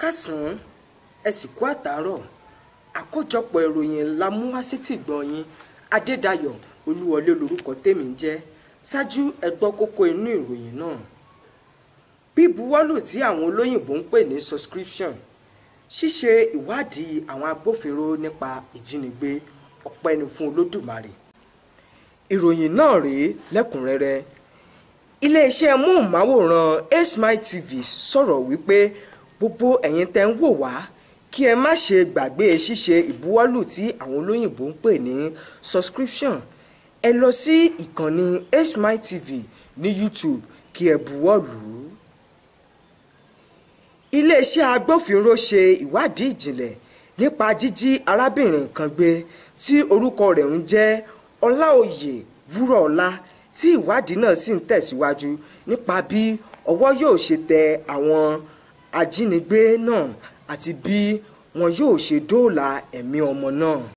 káàsán ẹ sì kú àtàárọ̀ àkójọpọ̀ ìròyìn la mú wá sétí ìgbọ̀nyín adédayọ̀ olúwọlé lórúkọ tèmi ń jẹ́ ṣáájú ẹ gbọ́ kókó inú ìròyìn náà bíbuwọ́lù tí àwọn olóyìnbó ń pè ní subscription ṣíṣe ìwádìí àwọn agbófinró nípa ìjínigbé ọpẹ́ ni fún olódùmarè ìròyìn náà rèé lẹ́kùnrẹ́rẹ́ iléeṣẹ́ móhùnmáwòrán Smile TV sọ̀rọ̀ wípé gbogbo ẹ̀yin tẹ́ ń wò wá kí ẹ má ṣe gbàgbé ṣíṣe ìbuwọ́lù tí àwọn olóyìnbó ń pè ní subscription ẹ lọ sí ìkànnì Smile TV ní YouTube kí ẹ buwọ́lù iléeṣẹ́ agbófinró ṣe ìwádìí ìjìnlẹ̀ nípa jíjí arábìnrin kan gbé tí orúkọ rẹ̀ ń jẹ́ ọláòyè wúrọ̀ọ́lá tí ìwádìí náà sì ń tẹ̀síwájú nípa bí ọwọ́ yóò ṣe tẹ àwọn ajínigbé náà àti bí wọn yóò ṣe dóòlà ẹ̀mí ọmọ náà.